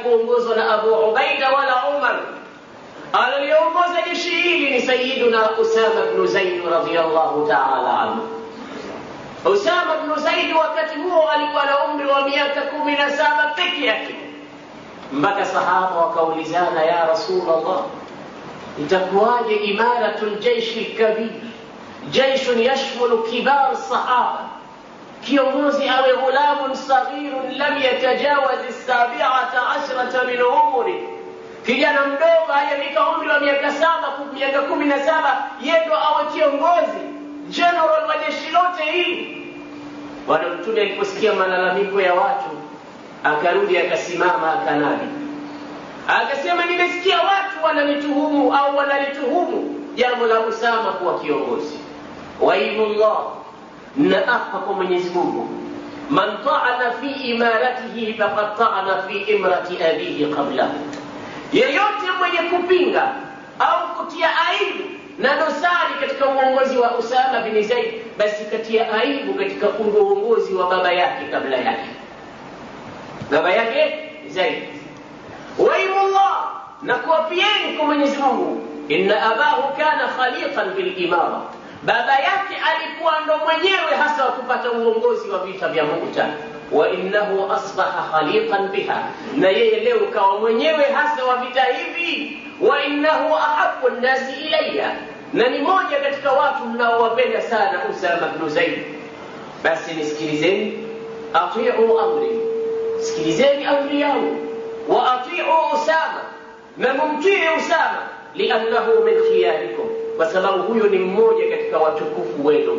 halikuongozwa na Abu Ubaida wala Umar. Aliongoza jeshi hili ni Sayyiduna Usama bnu Zaid radhiyallahu ta'ala anhu. Usama bnu Zaid wakati huo alikuwa na umri wa miaka kumi na saba peke yake, mpaka sahaba wakaulizana, ya Rasulullah, itakuwaje imaratu ljeishi lkabir, jeishun yashmulu kibar sahaba, kiongozi awe ghulamun saghirun lam yatajawaz sabiata ashrata min umri, kijana mdogo hajafika umri wa miaka saba miaka kumi na saba yendo awe kiongozi general wa jeshi lote hili. Bwana Mtume aliposikia malalamiko ya watu, akarudi akasimama akanadi, akasema, nimesikia watu wananituhumu au wanalituhumu jambo la Usama kuwa kiongozi. Waimullah, na apa kwa Mwenyezi Mungu, man taana fi imaratihi faqad taana fi imrati abihi qablahu, yeyote mwenye kupinga au kutia aibu na dosari katika uongozi wa Usama bin Zaid, basi katia aibu katika uongozi wa baba yake kabla yake, baba yake Zaid. Waimullah, na kuwapieni kwa Mwenyezi Mungu, inna abahu kana khaliqan bil imara, baba yake alikuwa ndo mwenyewe hasa wa kupata uongozi wa vita vya Mu'ta wa innahu asbaha khaliqan biha, na yeye leo kawa mwenyewe hasa wa vita hivi. Wa innahu ahabbu nnasi ilayya, na ni moja katika watu mnaowapenda sana Usama bnu Zaid. Basi nisikilizeni, atiu amri, sikilizeni amri yangu, wa atiu Usama, na mumtii Usama, liannahu min khiyarikum, kwa sababu huyo ni mmoja katika watukufu wenu.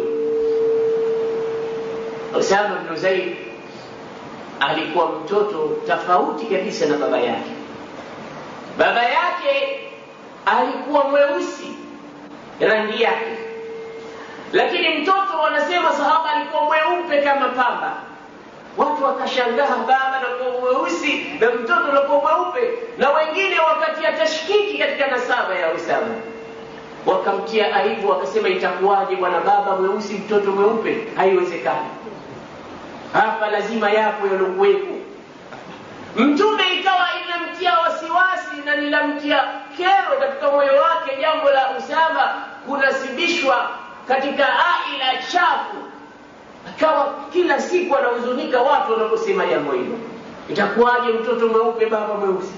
Usama bnu Zaid alikuwa mtoto tofauti kabisa na baba yake. Baba yake alikuwa mweusi rangi yake, lakini mtoto wanasema sahaba alikuwa mweupe kama pamba. Watu wakashangaa, baba nakuwa mweusi na mtoto nakuwa mweupe, na wengine wakatia tashkiki katika nasaba ya Usama, wakamtia aibu, wakasema itakuwaje bwana, baba mweusi mtoto mweupe? Haiwezekani hapa lazima yapo yalokuwepo. Mtume ikawa inamtia wasiwasi na linamtia kero katika moyo wake jambo la Usama kunasibishwa katika aila chafu, akawa kila siku anahuzunika watu wanaposema jambo hilo. Itakuwaje mtoto mweupe baba mweusi?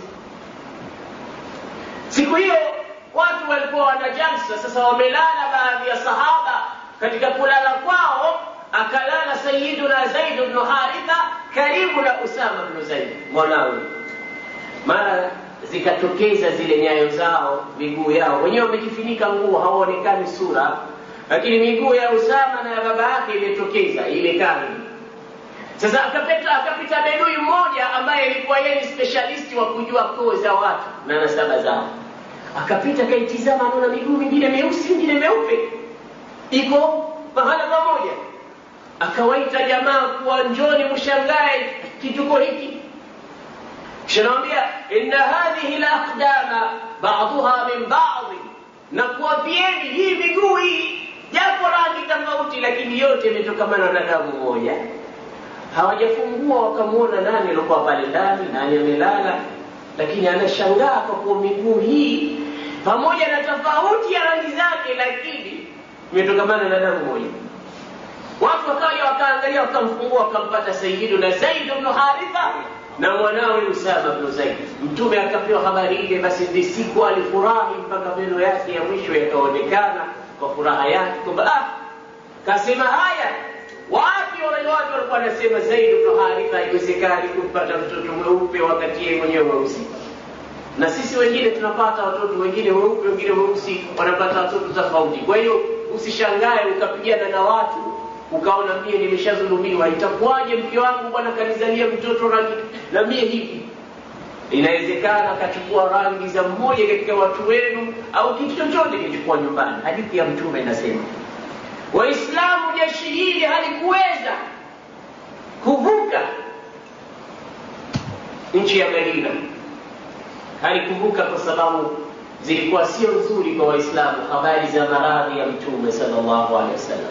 Siku hiyo watu walikuwa wana jalsa, sasa wamelala baadhi ya sahaba. Katika kulala kwao akalala Sayyiduna Zaid bnu Haritha karibu na Usama bnu Zaid mwanawe. Mara zikatokeza zile nyayo zao, miguu yao, wenyewe wamejifunika nguo, hawaonekani sura, lakini miguu ya Usama na ya baba yake imetokeza, imekaa sasa akapita akapita bedui mmoja ambaye alikuwa yeye ni specialist wa kujua koo za watu na nasaba zao. Akapita akaitizama, anaona miguu mingine meusi mingine meupe iko mahala pamoja. Akawaita jamaa kuwa njoni mshangae kituko hiki. Kisha nawambia inna hadhihi laqdama ba'dhuha min ba'dhi, na kuwapieni hii miguu hii japo rangi tofauti, lakini yote imetokamana na damu moja hawajafungua wakamwona nani alikuwa pale ndani, nani amelala, lakini anashangaa kwa kuwa miguu hii pamoja na tofauti ya rangi zake, lakini imetokamana na damu moja. Watu wakaja wakaangalia, wakamfungua, wakampata Sayyiduna Zaid bnu Haritha na mwanawe Usama bnu Zaid. Mtume akapewa habari ile, basi ndi siku alifurahi mpaka meno yake ya mwisho yakaonekana kwa furaha yake kwamba ah, kasema haya wapi wale watu walikuwa wanasema Zaid bnu Haritha haiwezekani kumpata mtoto mweupe wakati yeye mwenyewe mweusi. Na sisi wengine tunapata watoto wengine weupe, wengine weusi, wanapata watoto tofauti. Kwa hiyo usishangae ukapigana na watu ukaona mie nimeshadhulumiwa, itakuwaje mke wangu bwana kanizalia mtoto rangi na mie hivi? Inawezekana akachukua rangi za mmoja katika watu wenu, au kitu chochote kichukua nyumbani. Hadithi ya Mtume inasema Waislamu jeshi hili halikuweza kuvuka nchi ya Madina, halikuvuka kwa sababu zilikuwa sio nzuri kwa Waislamu, habari za maradhi ya Mtume sallallahu alaihi wasallam.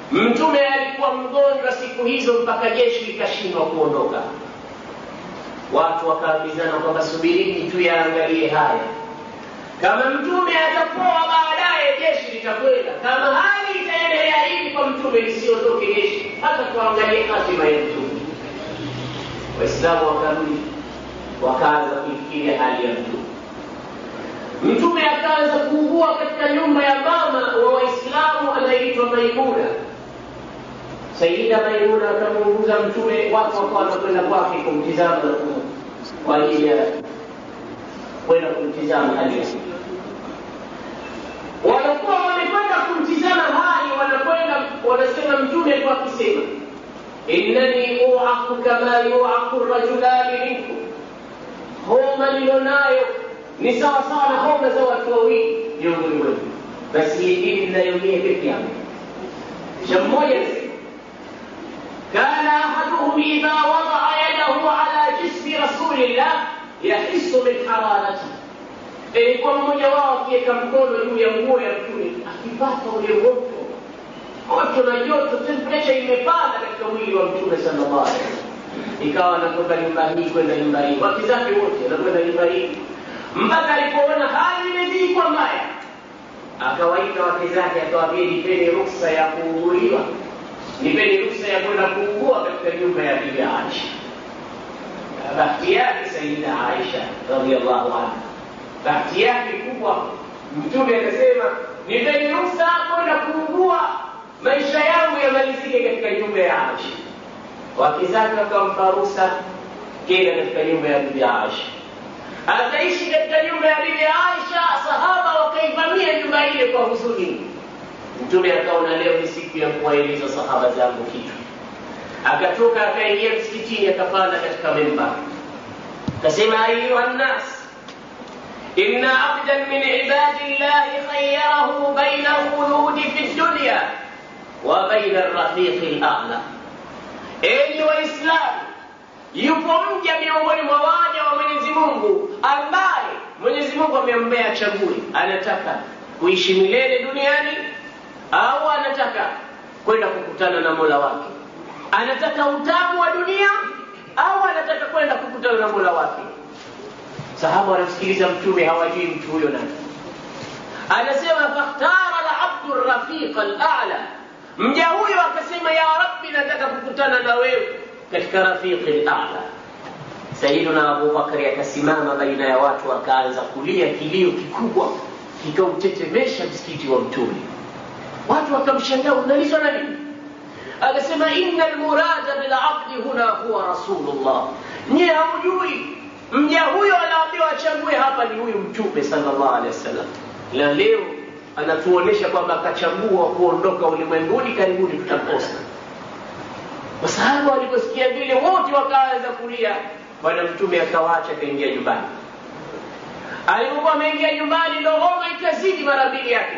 Mtume alikuwa mgonjwa siku hizo mpaka jeshi likashindwa kuondoka. watu wakaambizana kwamba subirini tu yaangalie haya kama mtume atapoa baadaye jeshi litakwenda kama hali itaendelea hivi kwa mtume lisiondoke jeshi hata tuangalie hatima ya mtume waislamu wakarudi wakaanza kuifikiria hali ya mtume mtume akaanza kuugua katika nyumba ya mama wa waislamu anaitwa maimuna sayida maimuna akamuunguza mtume watu wakawa wanakwenda kwake kumtizama na kwa ajili ya kwenda kumtizama hali ya wanakuwa wamekwenda kumtizama hali wanakwenda wanasema mtume tu akisema innani uaku kama yuaku rajulani minkum homa nilionayo ni sawa sawa na homa za watu wawili miongoni mwenu basi hii dini mnayonia peke yangu kisha mmoja anasema كان أحدهم إذا وضع يده على جسم رسول الله يحس من حرارته ilikuwa mmoja wao akiweka mkono juu ya nguo ya mtume akipata ule moto moto na joto temperature imepanda katika mwili wa mtume sallallahu alaihi wasallam ikawa anatoka nyumba hii kwenda nyumba hii wake zake wote anakwenda nyumba hii mpaka alipoona hali imezidi kwa mbaya akawaita wake zake akawaambia nipeni ruksa ya kuuguliwa nipeni ruksa ya kwenda kuugua katika nyumba ya bibi Aisha. Bahati yake Sayyida Aisha radhiallahu anha, bahati yake kubwa, Mtume akasema nipeni ruksa kwenda kuugua, maisha yangu yamalizike katika nyumba ya Aisha. Wake zake wakampa ruksa, kenda katika nyumba ya bibi Aisha. Akaishi katika nyumba ya bibi Aisha, sahaba wakaivamia nyumba ile kwa huzuni mtume akaona leo ni siku ya kuwaeleza sahaba zangu kitu akatoka akaingia msikitini akapanda katika mimba akasema ayuha nnas inna abdan min ibadi llahi khayarahu baina alkhuludi fi dunya wa baina alrafiqi lala enyi waislamu yupo mja miongoni mwa waja wa mwenyezi mungu ambaye mwenyezi mungu amemmbea chague anataka kuishi milele duniani au anataka kwenda kukutana na mola wake anataka utamu wa dunia au anataka kwenda kukutana na mola wake sahaba wanamsikiliza mtume hawajui mtu huyo nani anasema fakhtara labdu rafiqa lala mja huyo akasema ya rabbi nataka kukutana na wewe katika rafiqi lala sayiduna abubakari akasimama baina ya watu akaanza kulia kilio kikubwa kikautetemesha msikiti wa mtume watu wakamshangaa unalizwa na nini akasema inna almurada bilabdi huna huwa rasulullah nyie hamjui mja huyo anaambiwa achague hapa ni huyu mtume sallallahu alaihi wasallam na leo anatuonyesha kwamba akachagua kuondoka ulimwenguni karibuni tutakosa wasahaba waliposikia vile wote wakaanza kulia bwana mtume akawaacha akaingia nyumbani alipokuwa ameingia nyumbani ndo homa ikazidi mara mbili yake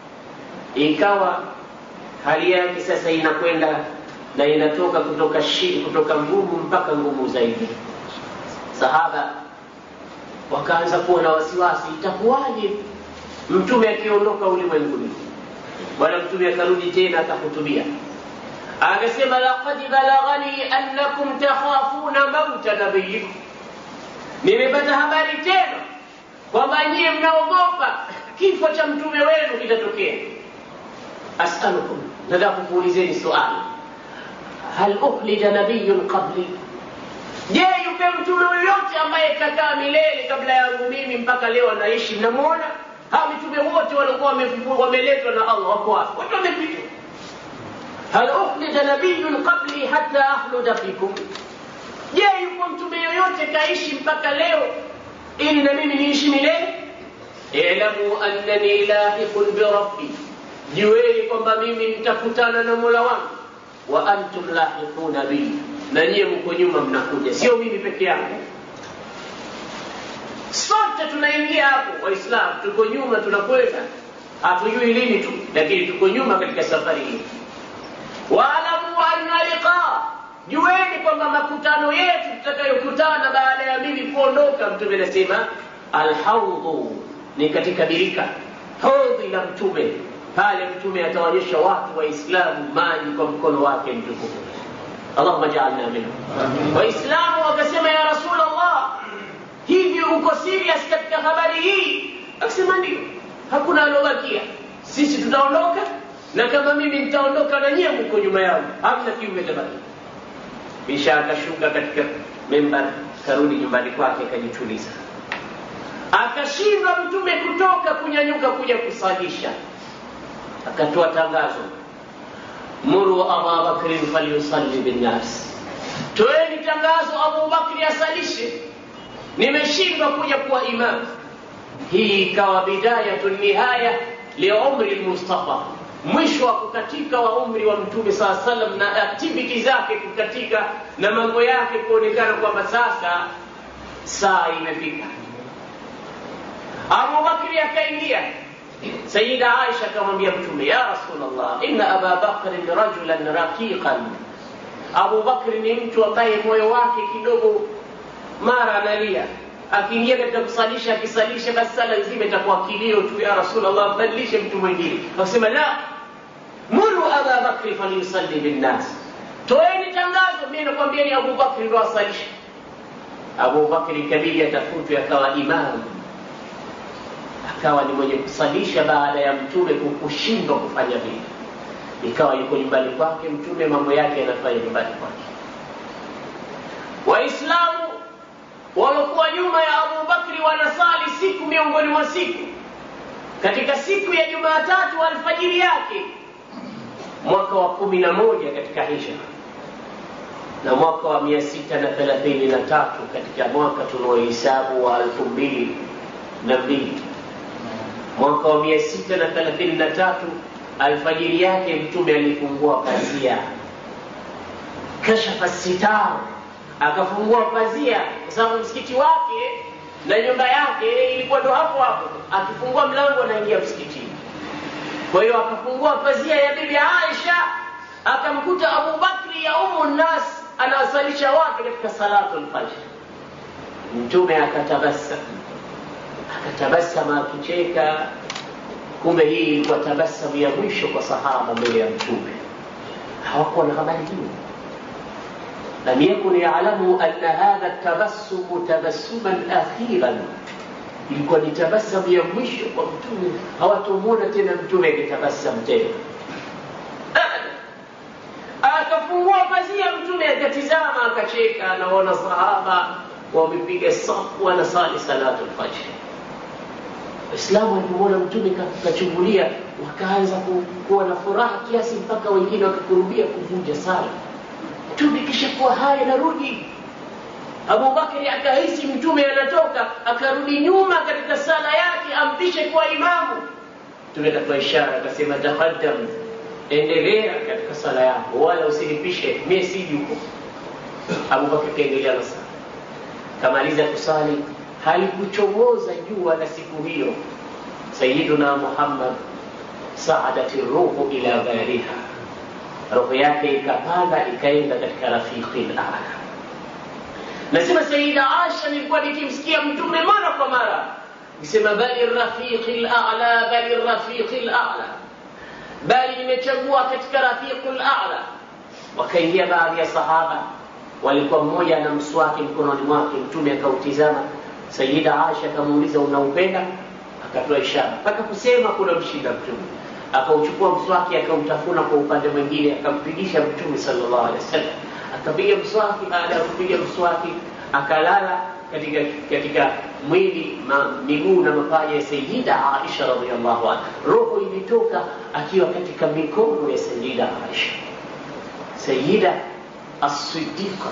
ikawa hali yake sasa inakwenda na inatoka kutoka shi, kutoka ngumu mpaka ngumu zaidi sahaba wakaanza kuwa na wasiwasi itakuwaje mtume akiondoka ulimwenguni bwana mtume akarudi tena akahutubia akasema laqad balaghani annakum takhafuna mauta nabiyikum nimepata habari tena kwamba nyie mnaogopa kifo cha mtume wenu kitatokea asalukum nataka kukuulizeni swali hal ukhlija nabiyun qabli je yupe mtume yoyote ambaye kakaa milele kabla yangu mimi mpaka leo anaishi mnamwona hawa mitume wote walikuwa wameletwa na allah wako wapi wote wamepitwa hal ukhlija nabiyun qabli hata akhluda fikum je yupo mtume yoyote kaishi mpaka leo ili na mimi niishi milele ilamu annani lahiqun birabbi jueni kwamba mimi nitakutana na mola wangu wa antum lahiquna bi na nyie mko nyuma mnakuja sio mimi peke yangu sote tunaingia hapo waislamu tuko nyuma tunakwenda hatujui lini tu lakini tuko nyuma katika safari hii waalamu anna liqa jueni kwamba makutano yetu tutakayokutana baada ya mimi kuondoka mtume anasema alhaudhu ni katika birika hodhi la mtume pale mtume ataonyesha watu waislamu maji kwa mkono wake mtukufu allahuma jaalna minhu waislamu wakasema ya rasul allah mko serious katika habari hii akasema ndio hakuna alobakia sisi tutaondoka na kama mimi nitaondoka na nyie mko nyuma yangu hamna kiume tabaki kisha akashuka katika membar karudi nyumbani kwake akajituliza akashindwa mtume kutoka kunyanyuka kuja kusalisha akatoa tangazo muru aba bakrin falyusalli binnas toeni tangazo abubakri asalishe nimeshindwa kuja kuwa imam hii ikawa bidayatu nihaya liumri lmustafa mwisho wa kukatika wa umri wa mtume saa salam na activity zake kukatika na mambo yake kuonekana kwamba sasa saa imefika abubakri akaingia sayida aisha akamwambia mtume ya rasulllah inna aba bakrin rajulan raqiqan abubakri ni mtu ambaye moyo wake kidogo mara analia akiingia katika kusalisha akisalisha basi sala nzima itakuwa kilio tu ya rasulllah badilishe mtu mwingine akasema la muru aba bakri falyusalli binnas toeni tangazo mi nakwambieni abubakri ndo asalishe abubakri kabidi atafutwe akawa imamu akawa ni mwenye kusalisha baada ya mtume kushindwa kufanya vile ikawa yuko nyumbani kwake mtume mambo yake yanafanya nyumbani kwake waislamu waliokuwa nyuma ya abubakri wanasali siku miongoni mwa siku katika siku ya jumaatatu alfajiri yake mwaka wa kumi na moja katika hijra na mwaka wa mia sita na thelathini na tatu katika mwaka tunaohesabu wa elfu mbili na mbili mwaka wa mia sita na thelathini na tatu alfajiri yake mtume alifungua pazia kashafa sitar akafungua pazia kwa sababu msikiti wake na nyumba yake ilikuwa ndo hapo hapo akifungua mlango anaingia msikitini kwa hiyo akafungua pazia ya bibi aisha akamkuta abubakri ya umu nnas anawasalisha wake katika salatu lfajr mtume akatabasam akatabasama akicheka kumbe hii ilikuwa tabasamu ya mwisho kwa sahaba mbele ya mtume hawakuwa na habari hiyo lam yakun yalamu anna hadha tabassumu tabassuman akhiran ilikuwa ni tabasamu ya mwisho kwa mtume hawatomwona tena mtume akitabasamu tena akafungua pazia mtume akatizama akacheka anaona sahaba wamepiga safu wanasali salatu lfajri waislamu walipomwona mtume kachungulia wakaanza kuwa na furaha kiasi mpaka wengine wakakurubia kuvunja sala mtume kisha kuwa haya narudi abubakari akahisi mtume anatoka akarudi nyuma katika sala yake ampishe kuwa imamu mtume akatoa ishara akasema taqaddam endelea katika sala yako wala usinipishe mie siji huko abubakar kaendelea na sala kamaliza kusali halikuchomoza jua la siku hiyo sayiduna muhammad saadati ruhu ila ghariha roho yake ikapanda ikaenda katika rafiqi lala nasema sayida asha nilikuwa nikimsikia mtume mara kwa mara nikisema bali rafiqi lala bali rafiqi lala bali nimechagua katika rafiqu lala wakaingia baadhi ya sahaba walikuwa mmoja ana mswaki mkononi mwake mtume akautizama sayida asha akamuuliza unaupenda akatoa ishara mpaka kusema kuna mshinda mtume akauchukua mswaki akautafuna kwa upande mwingine akampigisha mtume sallallahu alaihi wasallam akapiga mswaki baada ya kupiga mswaki akalala katika katika mwili ma, miguu na mapaja ya sayida aisha radiallahu anha roho ilitoka akiwa katika mikono ya sayida aisha sayida الصديقة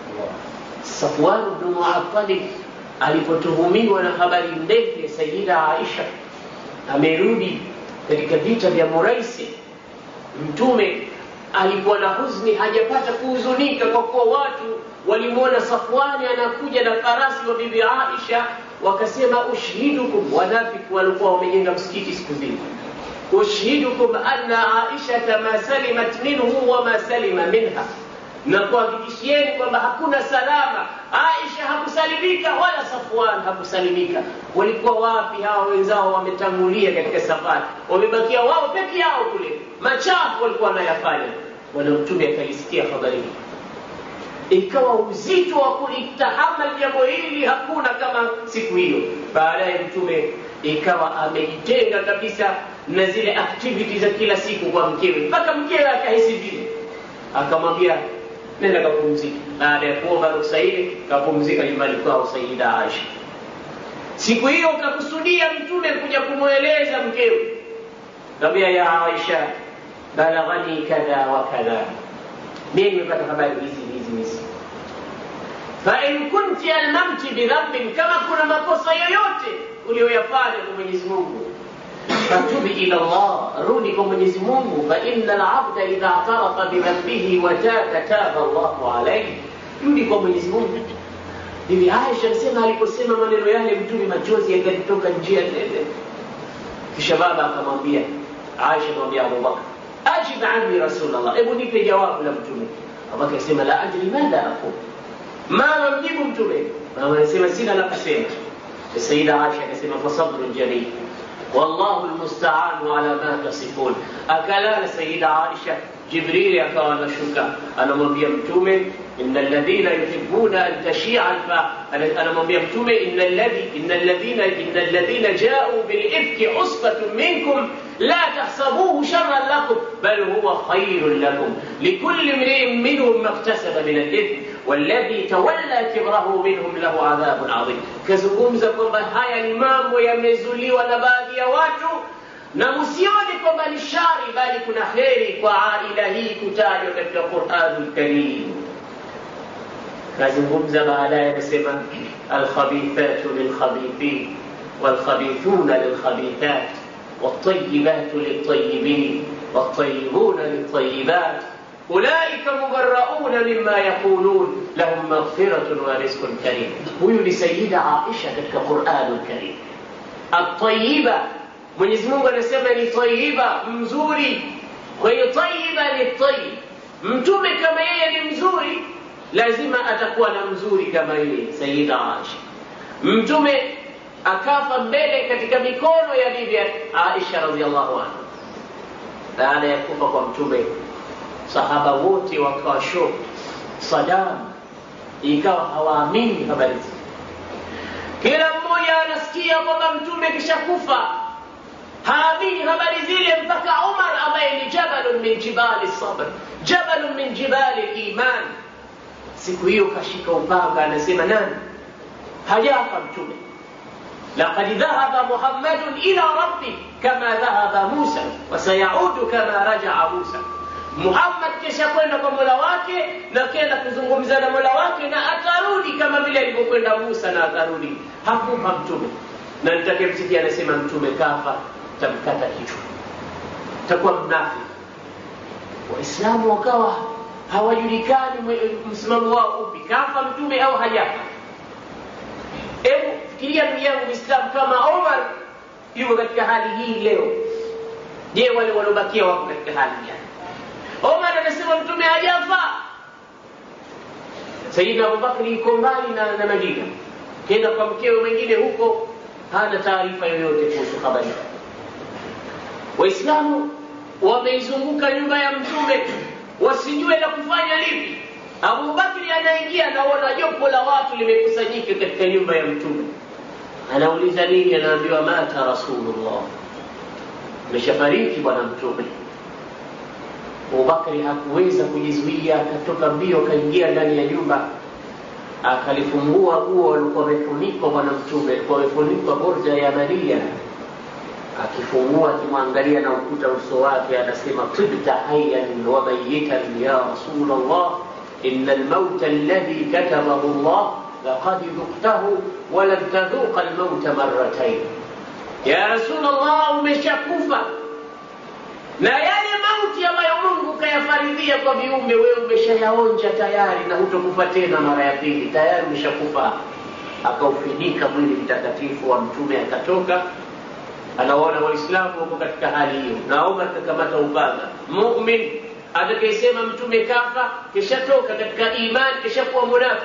صفوان بن معطل alipotuhumiwa na habari ndefu ya sayida aisha amerudi katika vita vya muraisi mtume alikuwa na huzni hajapata kuhuzunika kwa kuwa watu walimwona safwani anakuja na farasi wa bibi aisha wakasema ushhidukum wanafiki walikuwa wamejenga msikiti siku zile ushhidukum anna aishata ma salimat minhu wama salima minha na kuhakikishieni kwamba hakuna salama aisha hakusalimika wala safwan hakusalimika walikuwa wapi hawa wenzao wametangulia katika safari wamebakia wao peke yao kule machafu walikuwa wanayafanya bwana mtume akalisikia habari hii ikawa uzito wa kulitahamal jambo hili hakuna kama siku hiyo baadaye mtume ikawa amejitenga kabisa na zile activity za kila siku kwa mkewe mpaka mkewe akahisi vile akamwambia nenda kapumzika baada ya kuomba ruksa ile kapumzika nyumbani kwao sayida aisha siku hiyo kakusudia mtume kuja kumweleza mkewe kaambia ya aisha balaghani kadha wa kadha mimi nimepata habari hizi hizi hizi fain kunti almamti bidhambin kama kuna makosa yoyote uliyoyafanya kwa mwenyezi mungu fatubi ila llah rudi kwa mwenyezi mungu faina labda idha atarafa bidhambihi wataba taba llahu alaihi rudi kwa mwenyezi mungu bibi aisha anasema aliposema maneno yale mtume machozi yakalitoka njia tele kisha baba akamwambia aisha akamwambia abubakar ajib anni rasulllah hebu nipe jawabu la mtume abubakar asema la adri madha aqul mama mjibu mtume mama anasema sina la kusema sayida aisha akasema fasabrun jamil والله المستعان على ما تصفون أكلال سيدة عائشة جبريل akawa anashuka anamwambia mtume إن الذين يحبون أن تشيع الفا anamwambia mtume إن الذي إن الذين إن الذين جاءوا بالإفك عصبة منكم لا تحسبوه شرا لكم بل هو خير لكم لكل امرئ منهم ما اكتسب من الإثم والذي تولى كبره منهم له عذاب عظيم kazungumza kwamba haya ni mambo yamezuliwa na baadhi ya watu na msione kwamba ni shari bali kuna heri kwa aila hii kutajwa katika quranul karim kazungumza baadaye anasema alkhabithatu lilkhabithin walkhabithuna lilkhabithat والطيبات للطيبين والطيبون للطيبات أولئك مبرؤون مما يقولون لهم مغفرة ورزق كريم huyu سيدة عائشة katika Qur'an al-Karim الطيبة Mwenyezi Mungu anasema ni tayyiba mzuri kwa hiyo tayyiba ni tayyib mtume kama yeye ni mzuri lazima atakuwa na mzuri kama yeye Sayyida Aisha mtume akafa mbele katika mikono ya bibi Aisha radhiallahu anha baada ya kufa kwa mtume sahaba wote wakawa shock Saddam ikawa hawaamini habari hizi kila mmoja anasikia kwamba mtume kishakufa haamini habari zile mpaka Umar ambaye ni jabalun min jibali sabr jabalun min jibali iman siku hiyo kashika upanga anasema nani hajafa mtume لقد ذهب محمد إلى ربه كما ذهب موسى وسيعود كما رجع موسى Muhammad kisha kwenda kwa Mola wake na kenda kuzungumza na Mola wake na atarudi kama vile alivyokwenda Musa na atarudi. Hakufa mtume. Na nitakayemsikia anasema mtume kafa, tamkata kichwa, takuwa mnafiki. Waislamu wakawa hawajulikani msimamo wao upi, kafa mtume au hajafa. Hebu fikiria ndugu yangu Muislamu, kama Omar yuko katika hali hii leo, je, wale waliobakia wako katika hali gani? Omar anasema mtume hajafa. Sayyidina Abubakari yuko mbali na, na Madina, kenda kwa mkewe mwingine huko, hana taarifa yoyote kuhusu habari. Waislamu wameizunguka nyumba ya mtume wasijue la kufanya lipi. Abubakari anaingia, anaona jopo la watu limekusanyika katika nyumba ya mtume, anauliza nini? Anaambiwa mata Rasulullah, ameshafariki bwana mtume. Abubakari hakuweza kujizuia, akatoka mbio, akaingia ndani ya nyumba, akalifungua guo walikuwa wamefunikwa bwana mtume, alikuwa wamefunikwa borja ya Maria. Akifungua akimwangalia na ukuta uso wake, anasema tibta hayyan wa mayitan ya Rasulullah inna almauta alladhi katabahu Allah laqad dhuktahu wa lam tadhuqa almauta marratayn, ya Rasulullah, umeshakufa na yale mauti ambayo Mungu kayafaridhia kwa viumbe, wewe umeshayaonja tayari na hutokufa tena mara ya pili, tayari umeshakufa. Akaufinika mwili mtakatifu wa mtume, akatoka. Anaona Waislamu wako katika hali hiyo, na Umar kakamata upanga. Mumin atakayesema mtume kafa, kishatoka katika imani, kishakuwa munafiki.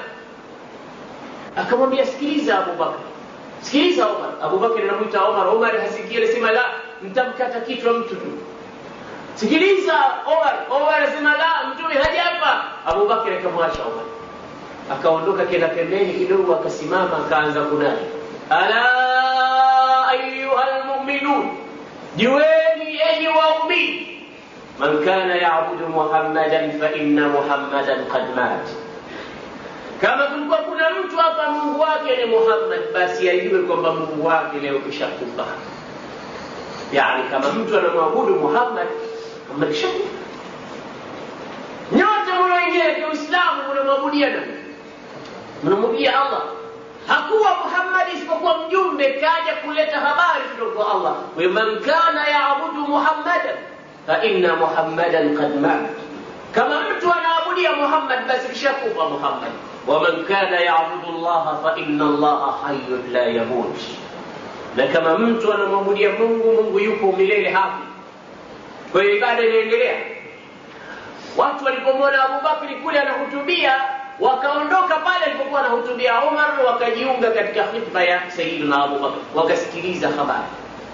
Akamwambia, sikiliza Abubakar, sikiliza Umar. Abubakar anamwita Umar, Umar hasikii, anasema la, mtamkata kichwa mtu tu sikiliza Omar. Omar anasema la, mtume hajafa. Abubakar akamwacha Omar, akaondoka kenda pembeni kidogo akasimama akaanza kunadi ala ayuha lmuminun jueni enyi waumini man kana yabudu muhammadan faina muhammadan qad mat kama kulikuwa kuna mtu hapa mungu wake ni muhammad basi ajue kwamba mungu wake leo kishakufa yani kama mtu anamwabudu muhammad muhammad kishakufa nyote mnaoingia katika uislamu mnamwabudia nani mnamwabudia allah hakuwa muhammad isipokuwa mjumbe kaja kuleta habari kutoka kwa allah waman kana yabudu muhammadan faina muhammadan qad mat kama mtu anaabudia muhammad basi kishakufa muhammad waman kana yabudu llaha faina allaha hayun la yamut na kama mtu anamwabudia mungu mungu yupo milele hafi kwa hiyo ibada inaendelea watu walipomwona abubakri kule anahutubia wakaondoka pale alipokuwa anahutubia umar wakajiunga katika khitba ya sayidina abubakr wakasikiliza habari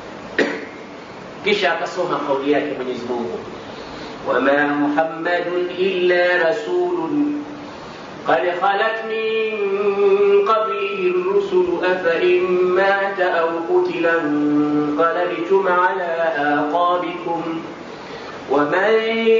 kisha akasoma kauli yake mwenyezi mungu wama muhammadun illa rasulun قد خلت من قبله الرسل أفإن مات أو قتل انقلبتم على آقابكم ومن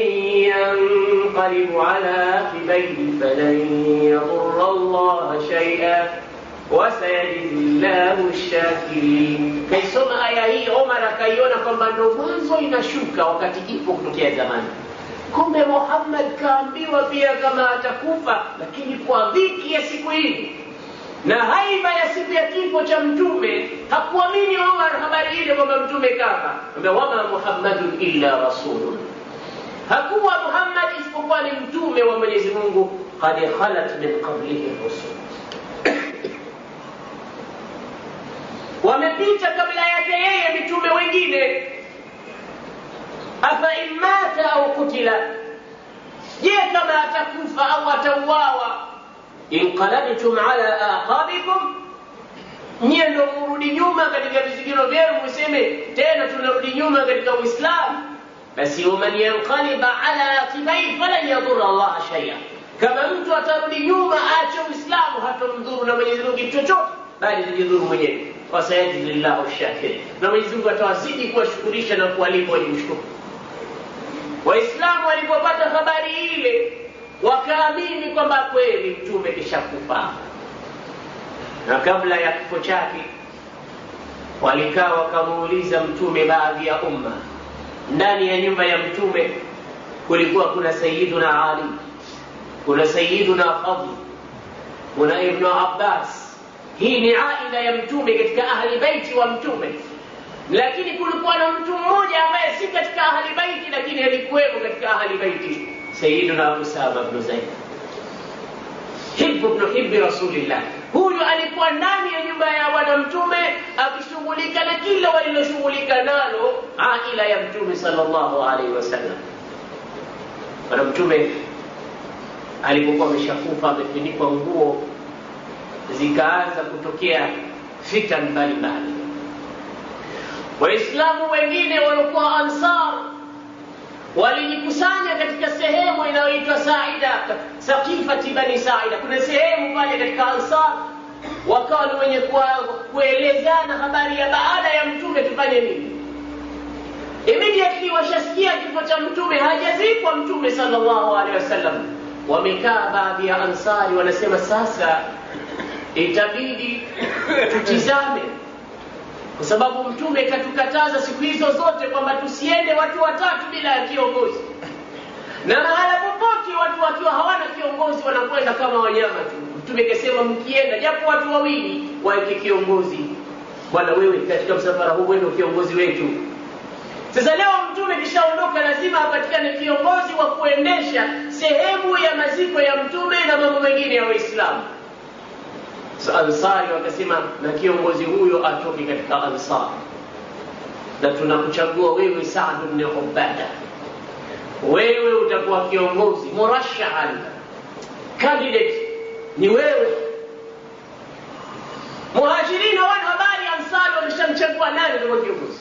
ينقلب على عقبيه فلن يضر الله شيئا وسيجزي الله الشاكرين kaisoma aya hii omar akaiona kwamba ndo mwanzo inashuka wakati ipo kutokea zamani kumbe muhammad kaambiwa pia kama atakufa lakini kwa dhiki ya siku hii na haiba ya siku ya kifo cha mtume hakuamini omar habari ile kwamba mtume kafa ambia wama muhammadun illa rasulun hakuwa muhammad isipokuwa ni mtume wa mwenyezi mungu qad khalat min qablihi rusul wamepita kabla yake yeye mitume wengine afa in mata au kutila je kama atakufa au atauawa inqalabtum ala aqabikum nyie ndo murudi nyuma katika vizigiro vyenu museme tena tunarudi nyuma katika uislamu basi waman yanqaliba ala aqibai falan yadhura allaha shaia kama mtu atarudi nyuma aache uislamu hatomdhuru na mwenyezi mungu kitu chochote bali tajidhuru mwenyewe wasayajzi llahu shakirin na mwenyezi mungu atawazidi kuwashukurisha na kuwalipa wenye kushukuru waislamu walipopata habari ile wakaamini kwamba kweli mtume kishakufa na kabla ya kifo chake walikaa wakamuuliza mtume baadhi ya umma ndani ya nyumba ya mtume kulikuwa kuna sayiduna ali kuna sayiduna fadl kuna ibnu abbas hii ni aila ya mtume katika ahli baiti wa mtume lakini kulikuwa na mtu mmoja ambaye si katika ahli baiti lakini alikuwepo katika ahli baiti sayiduna usama bnu zaid hibu bnu hibi rasulillah huyu alikuwa ndani ya nyumba ya bwana mtume akishughulika na kila waliloshughulika nalo aila ya mtume salllahu alaihi wasallam bwana mtume alipokuwa ameshakufa amefunikwa nguo zikaanza kutokea fitan mbalimbali waislamu wengine waliokuwa ansar walijikusanya katika sehemu inayoitwa saida sakifati bani saida kuna sehemu pale katika ansar wakawa ni wenye kuelezana habari ya baada ya mtume tufanye nini immediately washasikia kifo cha mtume hajazikwa mtume salllahu alehi wasallam wamekaa baadhi ya ansari wanasema sasa itabidi tutizame kwa sababu mtume katukataza siku hizo zote kwamba tusiende watu watatu bila ya kiongozi na mahala popote watu wakiwa hawana kiongozi wanakwenda kama wanyama tu mtume kasema mkienda japo watu wawili waeke kiongozi bwana wewe katika msafara huu wendo kiongozi wetu sasa leo mtume kishaondoka lazima apatikane kiongozi wa kuendesha sehemu ya maziko ya mtume na mambo mengine ya waislamu so ansari wakasema na kiongozi huyo atoke katika ansar na tunakuchagua wewe Saad bni Ubada, wewe utakuwa kiongozi murashahan, candidate ni wewe. Muhajirin hawana habari, Ansari wameshamchagua nani kama kiongozi.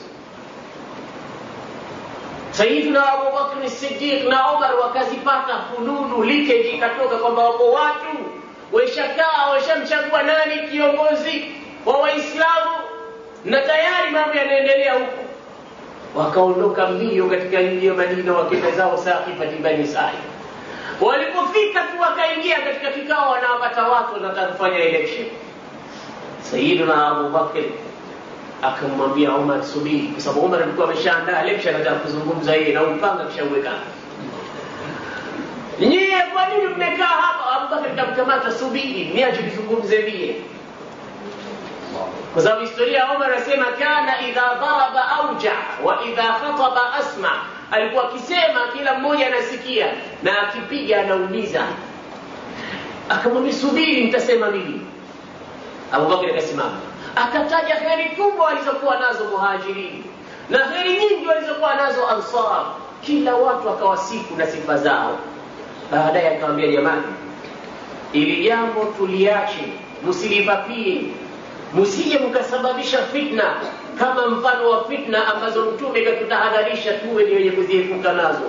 Sayyidina Abubakr Siddiq na Umar wakazipata fununu, leakage ikatoka kwamba wapo watu waishakaa washamchagua nani kiongozi wa waislamu na tayari mambo yanaendelea huko wakaondoka mbio katika mji wa madina wakenda zao sakifati bani sai walipofika tu wakaingia katika kikao wanawapata watu wanataka kufanya election sayiduna abubakr akamwambia umar subiri kwa sababu umar alikuwa ameshaandaa election anataka kuzungumza yeye na upanga kishauweka nyie kwa nini mmekaa hapa abubakar kamkamata subiri niache nizungumze vile kwa sababu historia ya Umar anasema kana idha daraba auja wa idha khataba asma, alikuwa akisema kila mmoja anasikia na akipiga anauliza. Akamwambia subiri, nitasema mimi. Abubakar akasimama akataja heri kubwa walizokuwa nazo muhajirini na heri nyingi walizokuwa nazo ansar, kila watu akawasifu na sifa zao. Baadaye akamwambia jamani, ili jambo tuliache, msilipapie msije mkasababisha fitna kama mfano wa fitna ambazo mtume katutahadharisha tuwe ni wenye kuziepuka nazo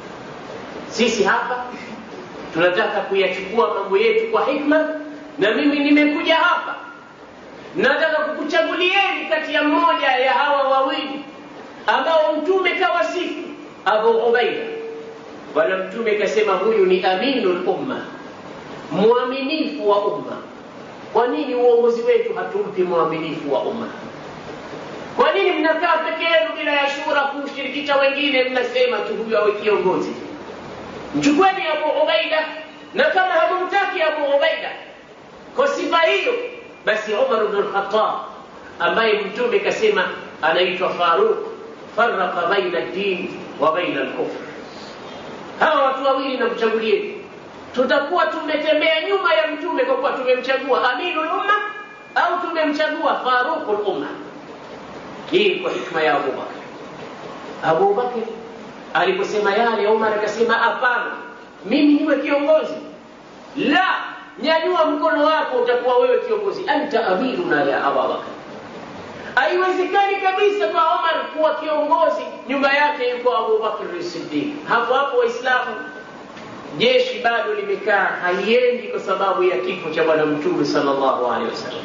sisi hapa tunataka kuyachukua mambo yetu kwa hikma na mimi nimekuja hapa nataka kukuchagulieni kati ya mmoja ya hawa wawili ambao mtume kawasifu abu ubaida bwana mtume kasema huyu ni aminul umma mwaminifu wa umma kwa nini uongozi wetu hatumpi mwaminifu wa umma kwa nini mnakaa peke yenu bila ya shura kushirikisha wengine mnasema tu huyu awe kiongozi mchukueni abu ubaida na kama hamumtaki abu ubaida kwa sifa hiyo basi umar bnu lkhatab ambaye mtume kasema anaitwa faruq faraka baina dini wa baina lkufr hawa watu wawili namchagulieni tutakuwa tumetembea nyuma ya mtume kwa kuwa tumemchagua aminul umma au tumemchagua faruqul umma hii kwa hikma ya abubakar abubakar aliposema yale umar akasema hapana mimi niwe kiongozi la nyanyua mkono wako utakuwa wewe kiongozi anta amiruna ya abubakar haiwezekani kabisa kwa omar kuwa kiongozi nyuma yake yuko abubakr sidiq hapo hapo waislamu jeshi bado limekaa haliendi kwa sababu ya kifo cha bwana mtume sallallahu alaihi wasallam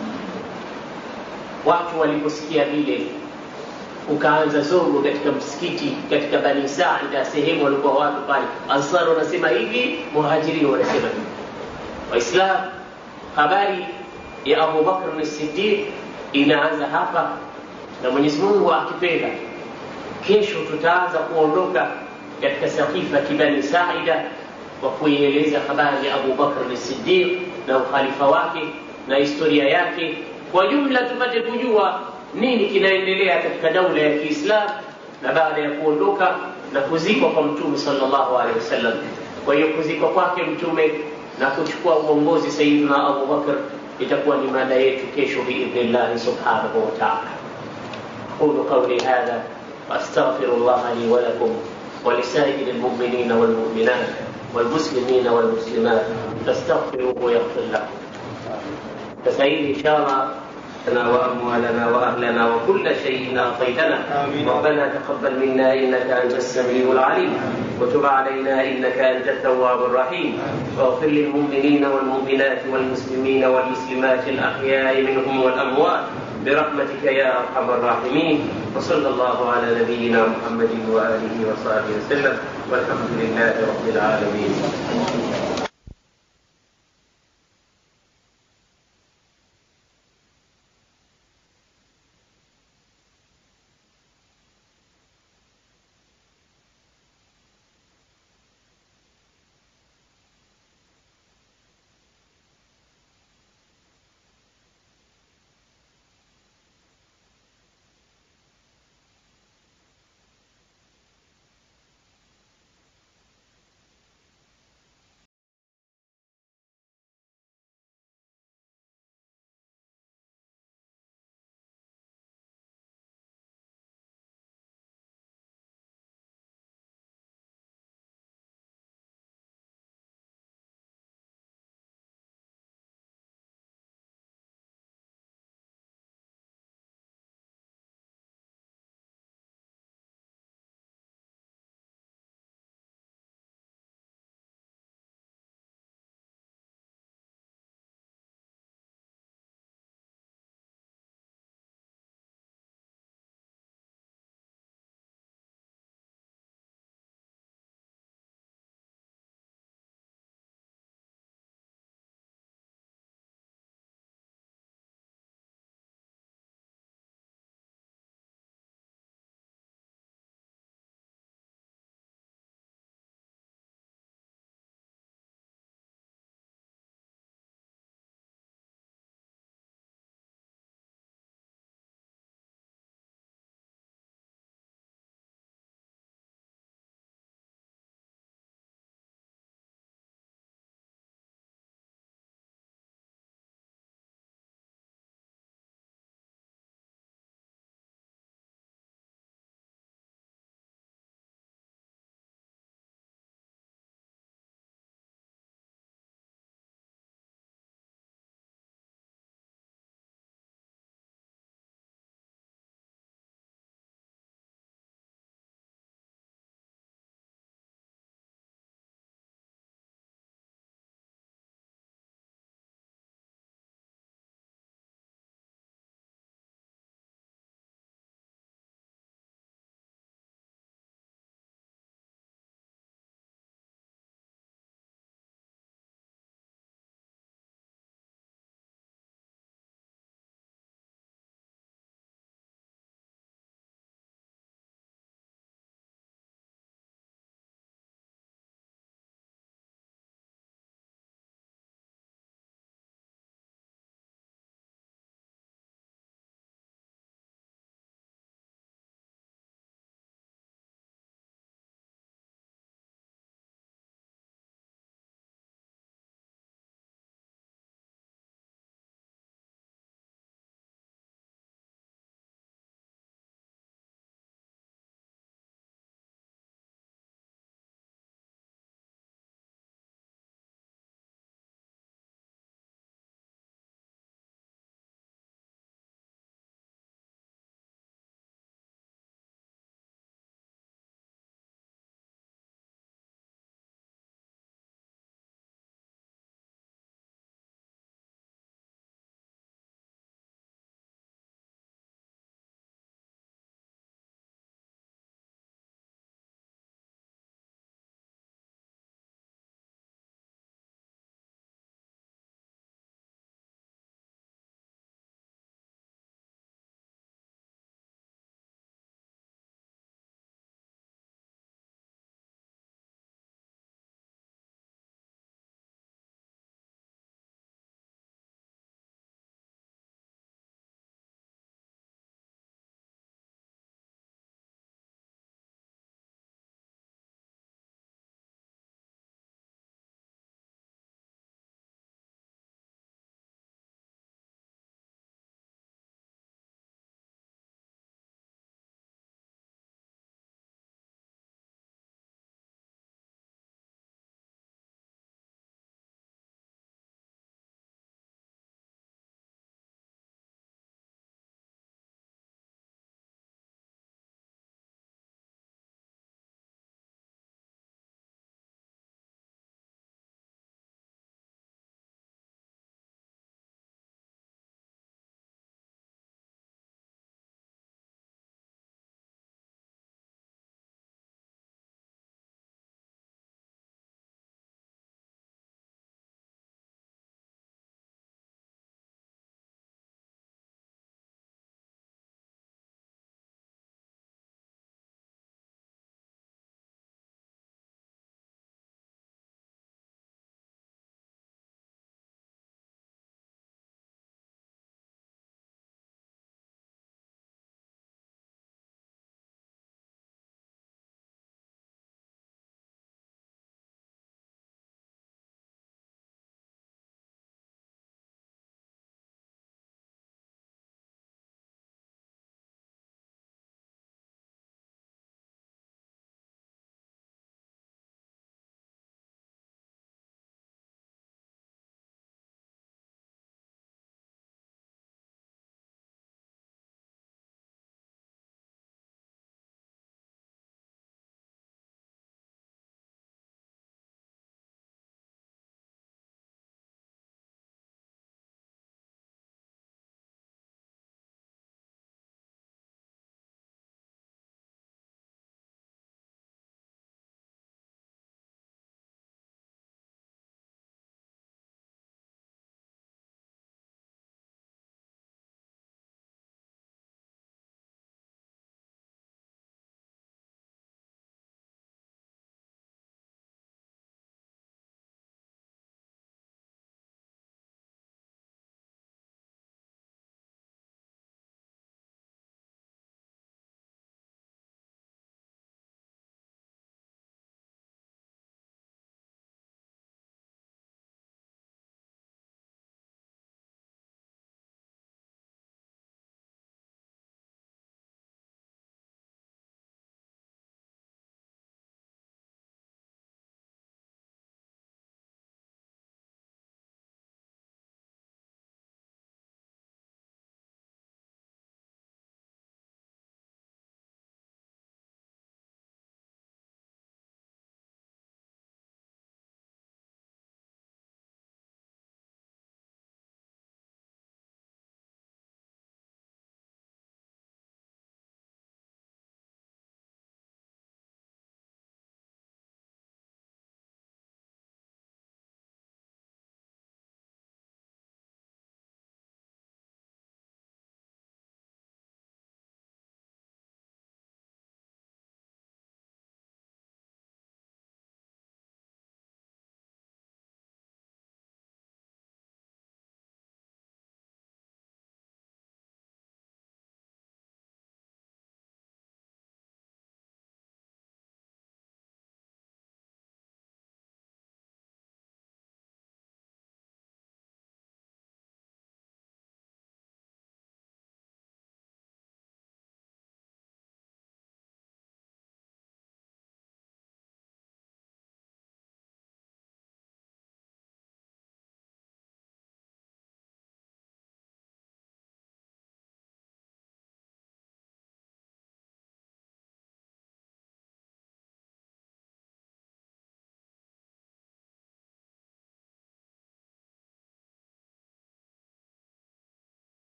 watu waliposikia vile ukaanza zogo katika msikiti katika bani saida sehemu walikuwa watu pale ansar wanasema hivi muhajirini wanasema hivi waislam habari ya abubakr sidiq inaanza hapa na mwenyezi mungu akipenda kesho tutaanza kuondoka katika saqifati bani saida kwa kuieleza habari ya Abu Bakr as-Siddiq na ukhalifa wake na historia yake kwa jumla, tupate kujua nini kinaendelea katika daula ya Kiislamu na baada ya kuondoka na kuzikwa kwa Mtume sallallahu alaihi wasallam. Kwa hiyo kuzikwa kwake Mtume na kuchukua uongozi Sayyidina Abu Bakr itakuwa ni mada yetu kesho biidhnillahi subhanahu wa ta'ala. أقول قولي هذا وأستغفر الله لي ولكم ولسائر المؤمنين والمؤمنات والمسلمين والمسلمات فاستغفروه يغفر لكم فسعيد إن شاء الله لنا وأموالنا وأهلنا وكل شيء أعطيتنا آمين. ربنا تقبل منا إنك أنت السميع العليم وتب علينا إنك أنت التواب الرحيم واغفر للمؤمنين والمؤمنات والمسلمين والمسلمات الأحياء منهم والأموات برحمتك يا أرحم الراحمين وصلى الله على نبينا محمد وآله وصحبه وسلم والحمد لله رب العالمين